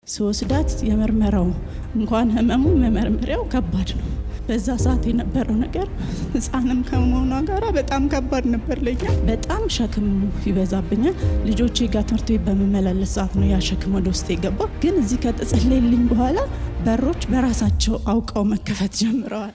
ስወስዳት የምርመራው እንኳን ህመሙ መመርመሪያው ከባድ ነው። በዛ ሰዓት የነበረው ነገር ህፃንም ከመሆኗ ጋራ በጣም ከባድ ነበር ለኛ። በጣም ሸክም ይበዛብኛል። ልጆቼ ጋር ትምህርት ቤት በምመላለስ ሰዓት ነው ያ ሸክም ወደ ውስጥ የገባ። ግን እዚህ ከተጸለየልኝ በኋላ በሮች በራሳቸው አውቀው መከፈት ጀምረዋል።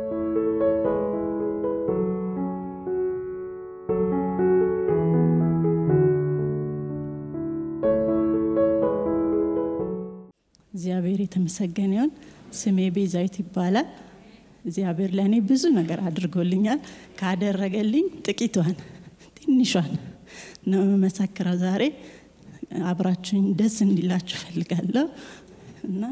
እግዚአብሔር የተመሰገነ ይሁን። ስሜ ቤዛዊት ይባላል። እግዚአብሔር ለእኔ ብዙ ነገር አድርጎልኛል። ካደረገልኝ ጥቂቷን ትንሿን ነው የምመሰክረው። ዛሬ አብራችሁኝ ደስ እንዲላችሁ ፈልጋለሁ እና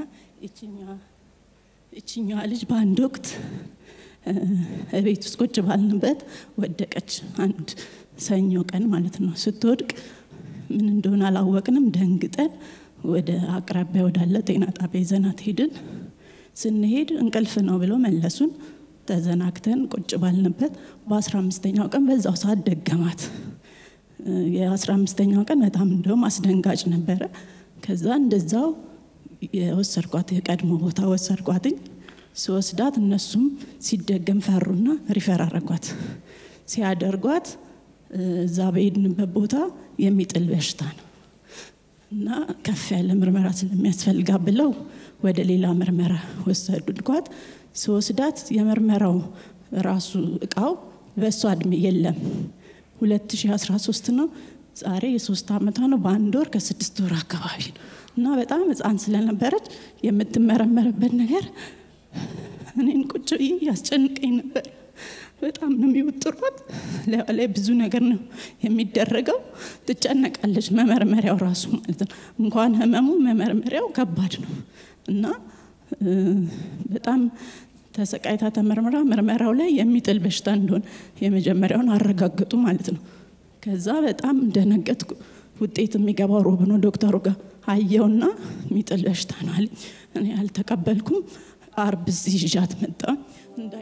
ይችኛዋ ልጅ በአንድ ወቅት እቤት ውስጥ ቁጭ ባልንበት ወደቀች። አንድ ሰኞ ቀን ማለት ነው። ስትወድቅ ምን እንደሆነ አላወቅንም። ደንግጠን ወደ አቅራቢያ ወዳለ ጤና ጣቢያ ይዘናት ሄድን። ስንሄድ እንቅልፍ ነው ብሎ መለሱን። ተዘናግተን ቁጭ ባልንበት በአስራ አምስተኛው ቀን በዛው ሰዓት ደገማት። የአስራ አምስተኛው ቀን በጣም እንደውም አስደንጋጭ ነበረ። ከዛ እንደዛው የወሰድኳት የቀድሞ ቦታ ወሰድኳትኝ። ስወስዳት እነሱም ሲደገም ፈሩና ሪፈር አረጓት። ሲያደርጓት እዛ በሄድንበት ቦታ የሚጥል በሽታ ነው እና ከፍ ያለ ምርመራ ስለሚያስፈልጋ ብለው ወደ ሌላ ምርመራ ወሰዱልኳት። ስወስዳት የምርመራው ራሱ እቃው በእሷ እድሜ የለም 2013 ነው። ዛሬ የሶስት ዓመቷ ነው። በአንድ ወር ከስድስት ወር አካባቢ ነው እና በጣም ህፃን ስለነበረች የምትመረመርበት ነገር እኔን ቁጭ ብዬ ያስጨንቀኝ ነበር። በጣም ነው የሚወጥሯት። ላይ ብዙ ነገር ነው የሚደረገው። ትጨነቃለች። መመርመሪያው ራሱ ማለት ነው። እንኳን ህመሙ መመርመሪያው ከባድ ነው እና በጣም ተሰቃይታ ተመርምራ ምርመራው ላይ የሚጥል በሽታ እንደሆነ የመጀመሪያውን አረጋገጡ ማለት ነው። ከዛ በጣም እንደነገጥኩ ውጤት የሚገባው ሮብ ነው። ዶክተሩ ጋር አየውና የሚጥል በሽታ ነው አለኝ። እኔ አልተቀበልኩም። አርብ እዚህ ይዣት መጣ እንዳይ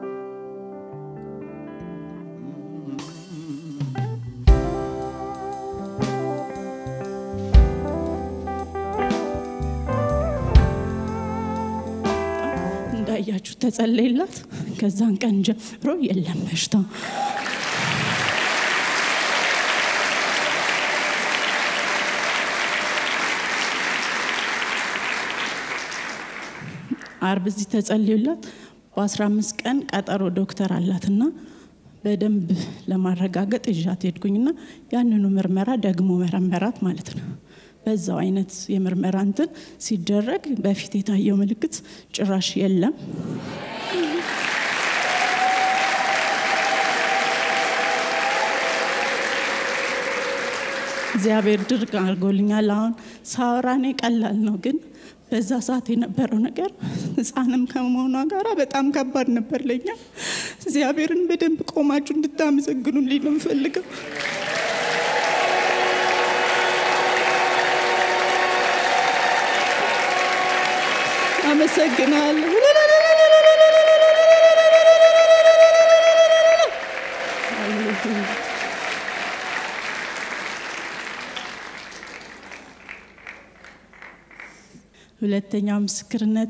እንዳያችሁ ተጸለይላት። ከዛን ቀን ጀምሮ የለም በሽታው። አርብ እዚህ ተጸልዩላት። በአስራ አምስት ቀን ቀጠሮ ዶክተር አላትና በደንብ ለማረጋገጥ ይዣት ሄድኩኝና ያንኑ ምርመራ ደግሞ መረመራት ማለት ነው። በዛው አይነት የምርመራ እንትን ሲደረግ በፊት የታየው ምልክት ጭራሽ የለም። እግዚአብሔር ድርቅ አድርጎልኛል። አሁን ሳወራ እኔ ቀላል ነው፣ ግን በዛ ሰዓት የነበረው ነገር ሕፃንም ከመሆኗ ጋራ በጣም ከባድ ነበር ለኛ። እግዚአብሔርን በደንብ ቆማችሁ እንድታመሰግኑልኝ ነው የምፈልገው። አመሰግናለሁ። ሁለተኛው ምስክርነቴ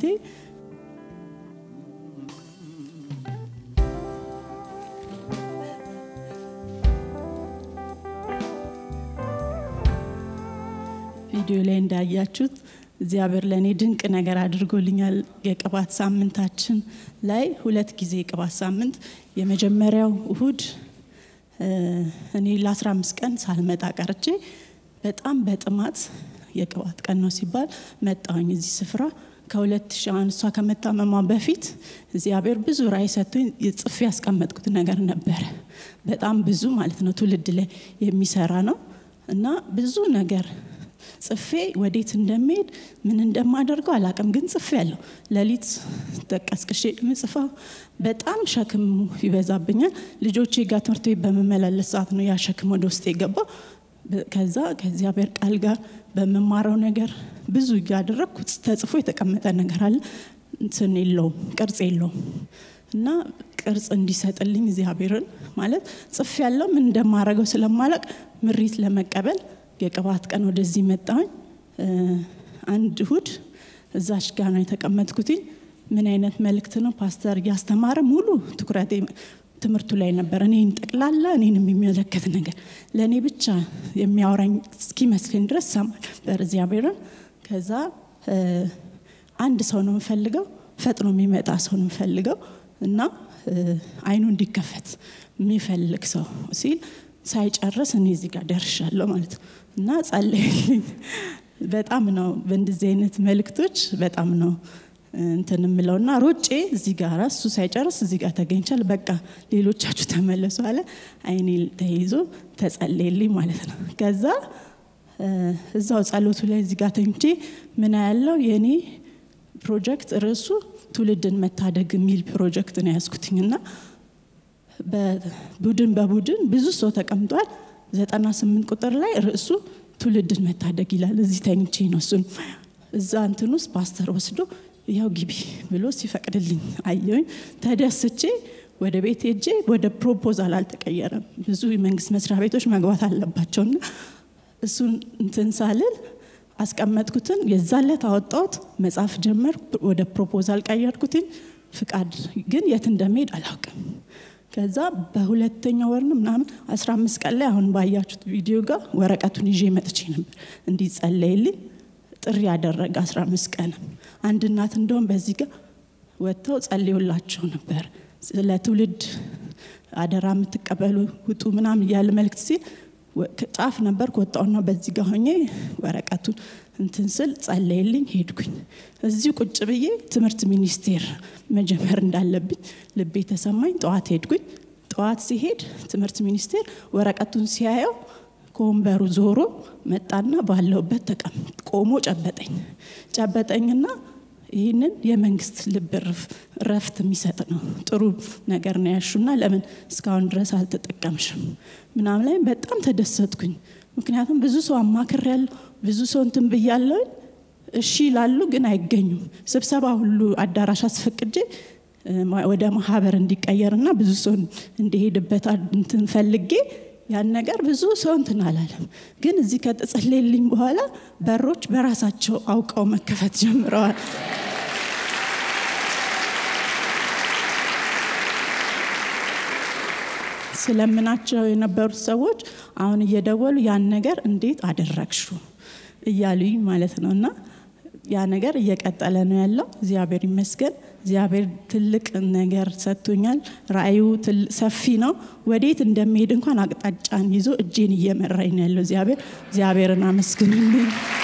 ቪዲዮ ላይ እንዳያችሁት እግዚአብሔር ለእኔ ድንቅ ነገር አድርጎልኛል። የቅባት ሳምንታችን ላይ ሁለት ጊዜ የቅባት ሳምንት የመጀመሪያው እሁድ እኔ ለ15 ቀን ሳልመጣ ቀርቼ በጣም በጥማት የቅባት ቀን ነው ሲባል መጣሁኝ እዚህ ስፍራ ከሁለት ሺህ አሁን እሷ ከመታመሟ በፊት እግዚአብሔር ብዙ ራእይ ሰጥቶኝ ጽፌ ያስቀመጥኩት ነገር ነበረ። በጣም ብዙ ማለት ነው ትውልድ ላይ የሚሰራ ነው እና ብዙ ነገር ጽፌ ወዴት እንደሚሄድ ምን እንደማደርገው አላቅም፣ ግን ጽፌ ያለው ሌሊት ተቀስቅሼ ምጽፋው በጣም ሸክም ይበዛብኛል። ልጆቼ ጋር ትምህርት ቤት በምመላለስ ሰዓት ነው ያ ሸክም ወደ ውስጥ የገባው። ከዛ ከእግዚአብሔር ቃል ጋር በምማረው ነገር ብዙ እያደረግኩ ተጽፎ የተቀመጠ ነገር አለ። እንትን የለውም ቅርጽ የለውም እና ቅርጽ እንዲሰጥልኝ እግዚአብሔርን ማለት ጽፍ ያለው ምን እንደማረገው ስለማላቅ ምሪት ለመቀበል የቅባት ቀን ወደዚህ መጣሁኝ። አንድ እሁድ እዛች ጋ ነው የተቀመጥኩትኝ። ምን አይነት መልእክት ነው ፓስተር እያስተማረ ሙሉ ትኩረቴ ትምህርቱ ላይ ነበር። እኔን ጠቅላላ እኔን የሚመለከት ነገር ለእኔ ብቻ የሚያወራኝ እስኪመስለኝ ድረስ ሰማ ነበር እግዚአብሔርን። ከዛ አንድ ሰው ነው የምፈልገው፣ ፈጥኖ የሚመጣ ሰው ነው የምፈልገው እና አይኑ እንዲከፈት የሚፈልግ ሰው ሲል ሳይጨርስ እኔ እዚህ ጋር ደርሻለሁ ማለት ነው እና ጸለይልኝ። በጣም ነው በእንደዚህ አይነት መልእክቶች በጣም ነው እንትን የምለው እና ሮጬ እዚህ ጋር እሱ ሳይጨርስ እዚህ ጋር ተገኝቻል። በቃ ሌሎቻችሁ ተመለሱ አለ። አይኔ ተይዞ ተጸለየልኝ ማለት ነው። ከዛ እዛው ጸሎቱ ላይ እዚህ ጋር ተኝቼ ምን ያለው የእኔ ፕሮጀክት ርዕሱ ትውልድን መታደግ የሚል ፕሮጀክት ነው ያዝኩትኝ እና በቡድን በቡድን ብዙ ሰው ተቀምጧል። ዘጠና ስምንት ቁጥር ላይ ርዕሱ ትውልድን መታደግ ይላል። እዚህ ተኝቼ ነው እሱን እዛ እንትን ውስጥ ፓስተር ወስዶ ያው ግቢ ብሎ ሲፈቅድልኝ አየሁኝ። ተደስቼ ወደ ቤት ሄጄ ወደ ፕሮፖዛል አልተቀየረም። ብዙ የመንግስት መስሪያ ቤቶች መግባት አለባቸውና እሱን እንትን ሳልል አስቀመጥኩትን የዛለት አወጣሁት፣ መጽሐፍ ጀመር፣ ወደ ፕሮፖዛል ቀየርኩትኝ። ፍቃድ ግን የት እንደሚሄድ አላውቅም። ከዛ በሁለተኛው ወር ነው ምናምን አስራ አምስት ቀን ላይ አሁን ባያችሁት ቪዲዮ ጋር ወረቀቱን ይዤ መጥቼ ነበር እንዲጸለይልኝ ጥሪ ያደረገ አስራ አምስት ቀን አንድ እናት እንደውም በዚህ ጋር ወጥተው ጸልዩላቸው ነበር። ስለ ትውልድ አደራ የምትቀበሉ ውጡ ምናምን እያለ መልእክት ሲል ጫፍ ነበር ከወጣውና በዚህ ጋር ሆኜ ወረቀቱን እንትን ስል ጸለይልኝ ሄድኩኝ። እዚሁ ቁጭ ብዬ ትምህርት ሚኒስቴር መጀመር እንዳለብኝ ልቤ ተሰማኝ። ጠዋት ሄድኩኝ። ጠዋት ሲሄድ ትምህርት ሚኒስቴር ወረቀቱን ሲያየው ከወንበሩ ዞሮ መጣና ባለውበት ተቀም ቆሞ ጨበጠኝ ጨበጠኝና ይህንን የመንግስት ልብ ረፍት የሚሰጥ ነው ጥሩ ነገር ነው ያሹና ለምን እስካሁን ድረስ አልተጠቀምሽም ምናምን ላይ በጣም ተደሰትኩኝ። ምክንያቱም ብዙ ሰው አማክር ያለው ብዙ ሰው እንትን ብያለሁ እሺ ይላሉ፣ ግን አይገኙም። ስብሰባ ሁሉ አዳራሽ አስፈቅጄ ወደ ማህበር እንዲቀየርና ብዙ ሰው እንዲሄድበት እንትን ፈልጌ ያን ነገር ብዙ ሰው እንትን አላለም። ግን እዚህ ከተጸለየልኝ በኋላ በሮች በራሳቸው አውቀው መከፈት ጀምረዋል። ስለምናቸው የነበሩት ሰዎች አሁን እየደወሉ ያን ነገር እንዴት አደረግሹ እያሉኝ ማለት ነው እና ያ ነገር እየቀጠለ ነው ያለው። እግዚአብሔር ይመስገን። እግዚአብሔር ትልቅ ነገር ሰጥቶኛል። ራእዩ ሰፊ ነው። ወዴት እንደሚሄድ እንኳን አቅጣጫን ይዞ እጄን እየመራኝ ነው ያለው እግዚአብሔር። እግዚአብሔርን አመስግኑልኝ።